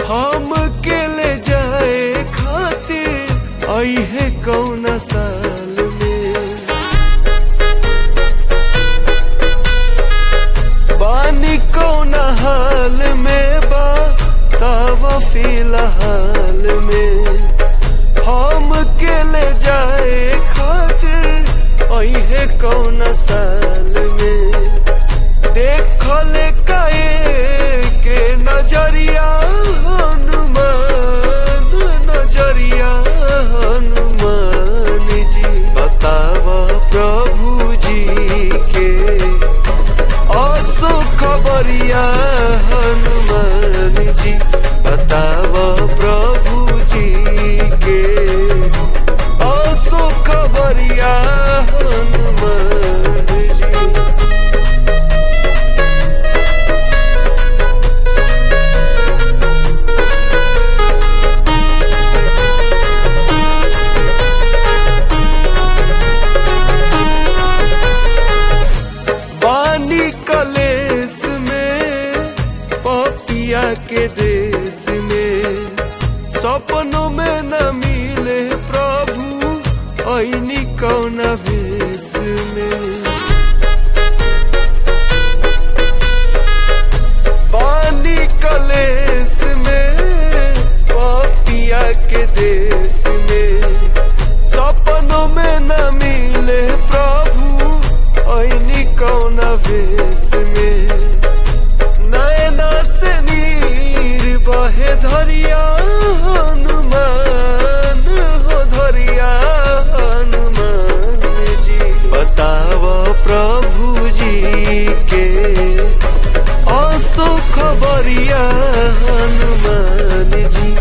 हम के ले जाए खातिर आई है कौन साल में पानी कौन हाल में बा तावा फिलहाल में हम के ले जाए खातिर आई है कौन साल में देखल काए के नजरिया हनुमान नजरिया हनुमान जी बतावा प्रभु जी के असो खबरिया हनुमान जी बतावा प्रभु जी के असो खबरिया हनुमान जी बानी कलेस में पपिया के देश में सपनों में न मिले प्रभु ऐनी कौन भेष में बानी कलेस में पपिया के देश में सपनों में न मिले प्रभु ऐनी कौन भेष में नैना से नीर बहे धरिया हनुमान हो धरिया हनुमान जी बताव प्रभु जी के असो खबरिया हनुमान जी